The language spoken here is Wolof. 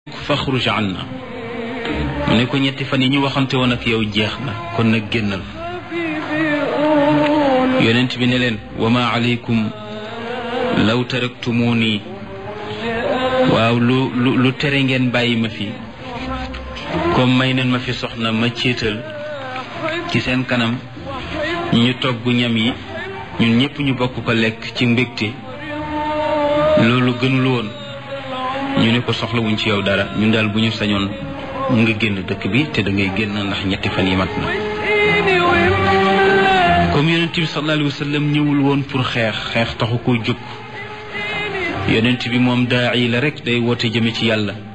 faxruj anna mu ne ko ñetti fan yi ñu waxante woon ak yow jeex na kon nag génnal yonent bi ne leen wa ma aleykum law taraktumuni waaw lu lu lu tere ngeen bàyyi ma fi comme may neen ma fi soxna ma céetal ci seen kanam ñu togg ñam yi ñun ñëpp ñu bokk ko lekk ci mbégte loolu gënul woon ñu ne ko soxlawuñ ci yow dara ñun daal bu ñu sañoon nga génn dëkk bi te da ngay génn ndax ñetti fan yi mat na comme yonent bi sallallahu alayhi wa sallam ñëwul woon pour xeex xeex taxu koo jóg yonent bi moom daa yi la rek day woote jëme ci yàlla